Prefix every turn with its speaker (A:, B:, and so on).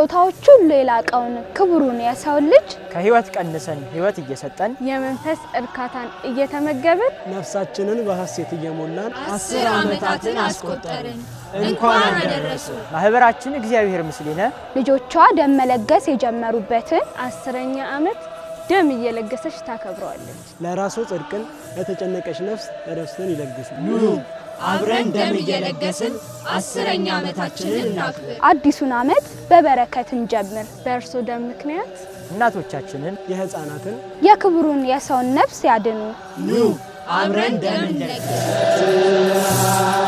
A: ከስጦታዎች ሁሉ የላቀውን ክቡሩን የሰውን ልጅ
B: ከህይወት ቀንሰን ህይወት እየሰጠን
A: የመንፈስ እርካታን እየተመገብን
C: ነፍሳችንን በሐሴት እየሞላን
D: አስር ዓመታትን አስቆጠርን። እንኳን አደረሱ።
B: ማህበራችን እግዚአብሔር ምስሌነ
A: ልጆቿ ደም መለገስ የጀመሩበትን አስረኛ ዓመት ደም እየለገሰች ታከብረዋለች።
C: ለራሱ ጽድቅን ለተጨነቀች ነፍስ እረፍትን ይለግሱ።
D: አብረን ደም እየለገስን አስረኛ ዓመታችንን እናክብር።
A: አዲሱን ዓመት በበረከት እንጀምር። በእርሶ ደም ምክንያት
B: እናቶቻችንን
C: የሕፃናትን
A: የክቡሩን የሰውን ነፍስ ያድኑ።
D: ኑ አብረን ደም እንለግስ።